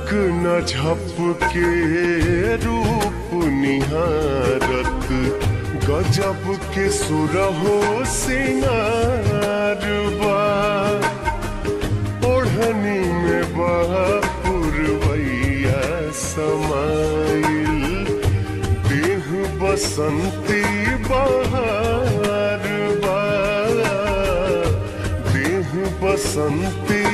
न झपके रूप निहारत गजब के सुरहो सिंगार बा ओढ़नी में पुरवैया समाइल देह बसंती बहार बा देह बसंती